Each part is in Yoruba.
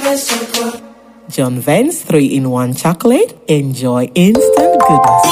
John Vance 3 in 1 chocolate. Enjoy instant goodness.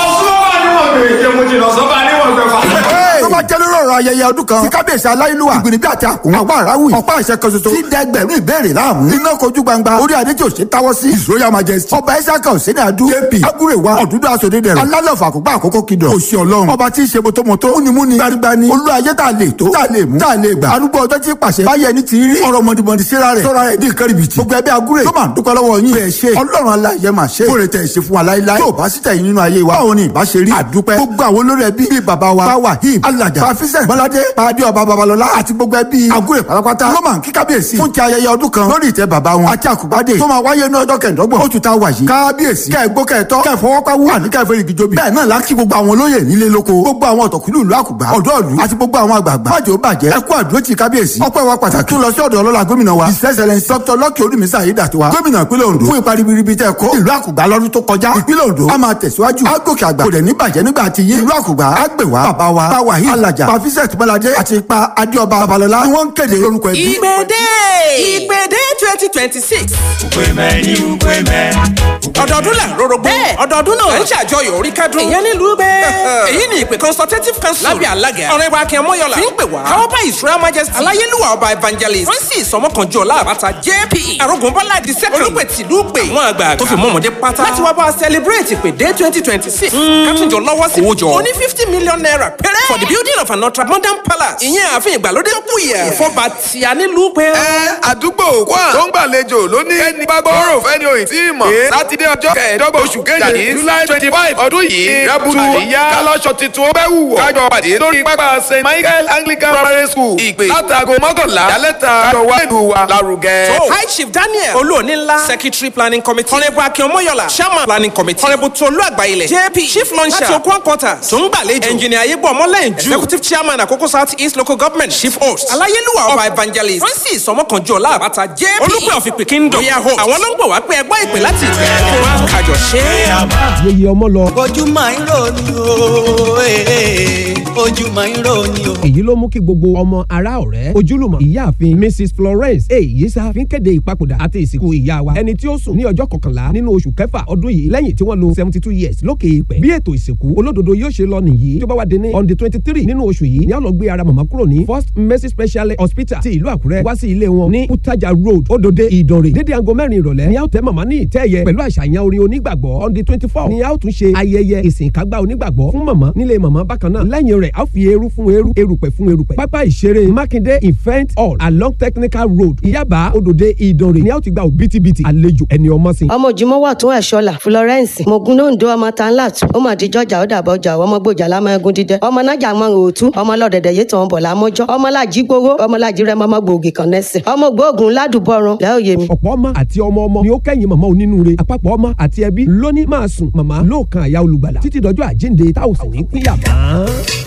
tó bá jẹ́ lórí ọ̀rọ̀ ayẹyẹ ọdún kan tí kábíyèsí aláìlúwà ìgbìnì bí àti àkùn àwọn aráwì ọ̀pá àṣẹ kan ṣoṣo tí dẹgbẹ̀rún ìbéèrè láàmú iná kojú gbangba orí adé tí ò ṣe táwọ́ sí his royal majesty ọba isaka òsèdè adu jp agúrèwà ọ̀dúndún aṣòdì dẹ̀rọ̀ alálọ̀fà àkókò àkókò kìdọ̀ òsì ọlọ́run ọba tí í ṣe motomoto múnimúni gbanigbani olú ayé tá a lè tó tá a lè mú tá a lè gbà arúgbó ọjọ́ tí pàṣẹ báyẹ̀ ní ti rí ọ̀rọ̀ mọ̀dìmọ̀dì síra rẹ̀ sọ́ra rẹ̀ dín kẹ́rìbìtì gbogbo ẹbí agúrè tó máa ń dúpẹ́ lọ́wọ́ yín bẹ́ẹ̀ ṣe ọlọ́run aláyẹ máa ṣe kóre tẹ̀ ṣe fún wa láíláí tó bá sì tẹ̀yìn nínú ayé wa báwo ni ìbá ṣe rí àdúpẹ́ gbogbo àwọn olórí ẹbí bíi bàbá wa báwa him alajà pàfíṣẹ́ bọ́ládé pàdé ọba babalọ́lá àti gbogbo ẹbí agúrè pátápátá ló máa ń kí kábíyèsí fún ti ayẹyẹ ọdún kan lórí ìtẹ́ bàbá wọn àti àkùbádé tó máa wáyé ní ọjọ́ kẹẹ̀dọ́gbọ̀n oṣù tá a wà yìí kábíyèsí kẹ́ẹ̀gbó kẹ́ẹ̀tọ́ kẹ́ẹ̀fọwọ́páwú àní kẹ́ẹ̀fẹ́rì gíjóbi bẹ́ẹ̀ náà lákì gbogbo àwọn olóyè nílé lóko gbogbo àwọn ọ̀tọ̀kùlú ìlú àkùgbà ọ̀dọ́ ìlú àti gbogbo àwọn àgbààgbà májò bàjẹ́ ẹkú àdúró ti kábíyèsí ọpẹ́ wa pàtàkì tún lọ sí ọ̀dọ̀ ọlọ́lá gómìnà wa his excellence dr lọ́kì olùmísà ayédàtiwa gómìnà ìpínlẹ̀ ondo fún ipa ribiribi tẹ́ kó ìlú àkùgbà lọ́dún tó kọjá ìpínlẹ̀ ondo a máa tẹ̀síwájú á gòkè àgbà kò dẹ̀ ní bàjẹ́ nígbà tí yín ìlú àkùgbà á gbè wá bàbá wa báwa yìí alájà pàfíṣẹ́t bọ́ládé àti ipa adéọba babalọ́lá ni wọ́n ń kéde lórúkọ ẹbí. Ìgbèdè Ìgbèdè twenty twenty six. ọdọọdún là ń rorogbo. Bẹ́ẹ̀. ọdọọdún náà ń ṣàjọyọ̀ orí kádùn. Ìyẹn nílùú bẹ́ẹ̀. èyí ni ìpè consultative council. lábẹ́ alága. ọ̀rẹ́ wa akin mọ́yọ́lá. fi ń pè wá. káwọ́ bá israel majesty. aláyélúwà ọba evangelist. francis ọmọkànjọ láàbàtà jp. arógunbọ́lá di second. olùpẹ̀ tìlú pè. àwọn àgbààgbà tó fi mọ́ ọmọdé pátá. láti wá bá a celebrate ìpè dé twenty twenty six. kátúnjọ lọ́wọ́ sí. owó jọ. ó ní fifty million naira péré. for the building of an ultra modern palace. ìyẹn ààfin ìgbàlódé tó kù yẹ. ìfọba tí a nílùú pé. ẹ àdúgbò kwá tó ń gbàlejò ló ní ẹni bá gbọ́rọ̀ fẹ́ni òyìn tí ì mọ̀. sátidé ọjọ́ kẹẹ̀ẹ́dọ́gbọ̀n oṣù kejì ní july twenty five ọdún yìí rẹ́bùtù àríyá kálọ́ṣọ tuntun ó bẹ́ wù wọ́. kájọ pàdé lórí pápá st michael anglican primary school ìpè látago mọ́kànlá yálẹ́ta kájọ wá ìlú wa lárugẹ. So, High Chief Daniel Olúòní ńlá Secretary Planning Committee Honourable Akin Omoyola Chairman Planning Committee Honourable Tolu Agbayilẹ̀ JP Chief Launcher láti Okun Quarters tó ń gbàlejò Engineer Ayébọ̀ Ọmọlẹ́yìnjú Executive Chairman Àkókò South East Local Government Chief Host Aláyélúwà Ọba Evangelist Francis Ọmọkànjọ Láàbàtà JP Olúpẹ̀ Ọ̀fìpì Kingdom Royal Host àwọn ló ń gbọ̀ wá pé ẹgbẹ́ ìpè láti ìpínlẹ̀ kí wọ́n á kájọ ṣe é. yeye ọmọ lọ. ojú máa ń rò ní o ee, ojú máa ń rò ní o. èyí ló mú kí gbogbo ọmọ ará ọ̀rẹ́ ojúlùmọ̀ ìyáàfin mrs florence èyíṣà fi ń kéde ìpapòdà àti ìsìnkú ìyá wa ẹni tí ó sùn ní ọjọ́ kọkànlá nínú oṣù kẹfà ọdún yìí lẹ́yìn tí wọ́n lo seventy two years lókè ìpẹ́ bí ètò ìsìnkú olódodo yóò ṣe lọ nìyí tó bá wà dé ní on the twenty three nínú oṣù yìí ni a lọ gbé ara màmá kúrò ní first mercy special hospital ti ìlú àkúrẹ́ wá sí ilé wọn ní utaja road odòde ìdànrè dédé aago mẹ́rin ìrọ̀lẹ́ ni a ó tẹ́ màmá ní ìtẹ́ ẹ̀yẹ pẹ̀lú àṣàyàn orin onígbàgbọ́ on the twenty four ni a ó tún ṣe ayẹyẹ ìsìnkágbá onígbàgbọ́ fún màmá nílé màmá bákan náà lẹ́yìn rẹ̀ a ó fi eru fún eru erùpẹ̀ fún erùpẹ̀ pápá ìṣeré mákindé event hall along technical road ìyábà odòde ìdànrè ni a ó ti gba òbítíbitì àlejò ẹni ọmọ sí. ọmọ òjìmọ́ wà tún ẹ̀ṣọ́là florence mogunondo ọmọ tanlat ọmọ àdìjọjà ọ̀dàbọ̀jà ọmọ gbòjà lámẹ́gun dídẹ ọmọ nájà mọ òòtú ọmọ lọ́dẹ̀dẹ̀ yé tàn bọ̀ lámọ́jọ́ ọmọ làjí gbowó ọmọ làjí rẹ mọ́mọ́ gbòógì kan nẹ́sìn ọmọ gbóògùn ládùbọ̀rùn lẹ́òye mi. ọ̀pọ̀ ọmọ àti ọmọ ọmọ ni ó kẹ́yìn màmá onínúure àpapọ̀ ọmọ àti ẹbí lóní máa sùn màmá lóòkan àyà olùgbàlà títí dọjọ́ àjíǹde táwọn sì ní pínyà mọ́.